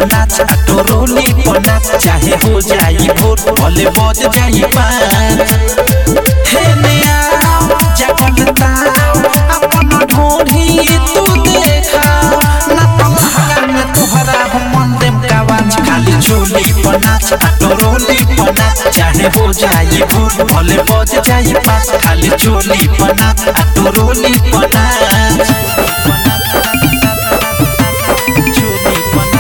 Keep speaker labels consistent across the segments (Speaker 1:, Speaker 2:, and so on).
Speaker 1: पनाच टोरोली पनाच चाहे हो जाई भोर भले बज जाई पाँच हे नया जगलता अपन ढोढ़ी तू देखा ना पलहंगा में तुहरा हम मन देम कावाच खाली चोली पनाच टोरोली पनाच चाहे हो जाई भोर भले बज जाई पाँच खाली चोली पनाच टोरोली पनाच चोली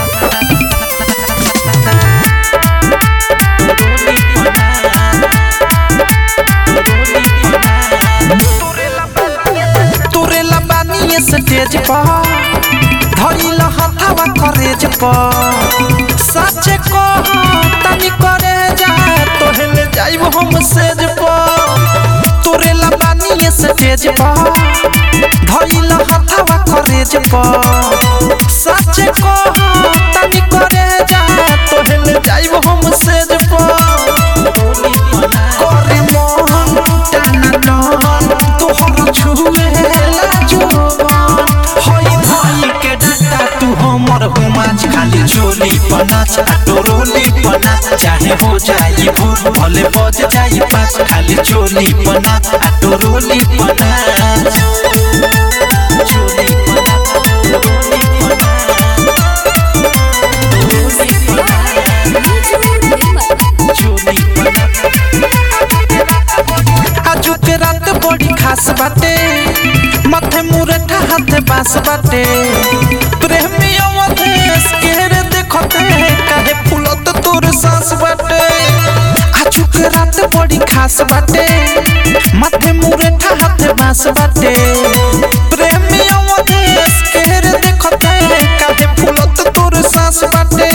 Speaker 1: तोरेला बानी स्टेज पर धइल हथवा करेज पर सच को तनी करे जा तोहले जाइब हम सेज पर तोरेला बानी स्टेज पर धइल हथवा करेज पर सच को तनी करे जा तोहले जाइब हम सेज पर करे मन टाना डन तोहर छुए लाजोबन हई भई के डाटा तू हमर हुमाच खाली चोली पनाच टोरोली पनाच चाहे हो जाई भोर भले बज जाई पाँच खाली चोली पनाच टोरोली पनाच चोली पनाच टोरोली पनाच चोली पनाच आजू के रात बड़ी खास बाटे माथे मुरठा हाथ बास बाटे प्रेमी अवधेश के रे देखते काहे फूलत तोर सांस बाटे आजू के रात बड़ी खास बाटे माथे मुरठा हाथ बास बाटे प्रेमी अवधेश के रे देखते काहे फूलत तोर सांस बाटे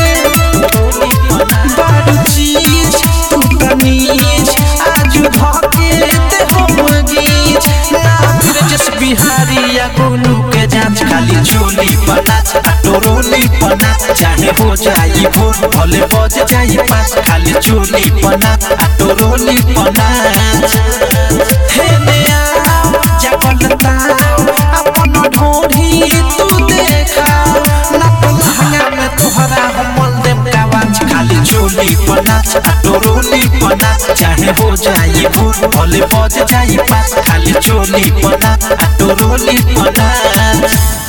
Speaker 1: बारू चीज तू तमीज आजू धके ते हम गीज ना ब्रजस बिहारी या गोलू के जांच खाली चोली पनाच टोरोली पनाच चाहे हो जाई भोर भले बज जाई पाँच खाली चोली पनाच टोरोली पनाच हे नया जगलता अपन ढोढ़ी तू देखा ना पलहंगा में तोहरा हम देम कावाच खाली चोली पनाच टोरोली पनाच चाहे हो जाई भोर भले बज जाई पाँच खाली चोली पनाच टोरोली पनाच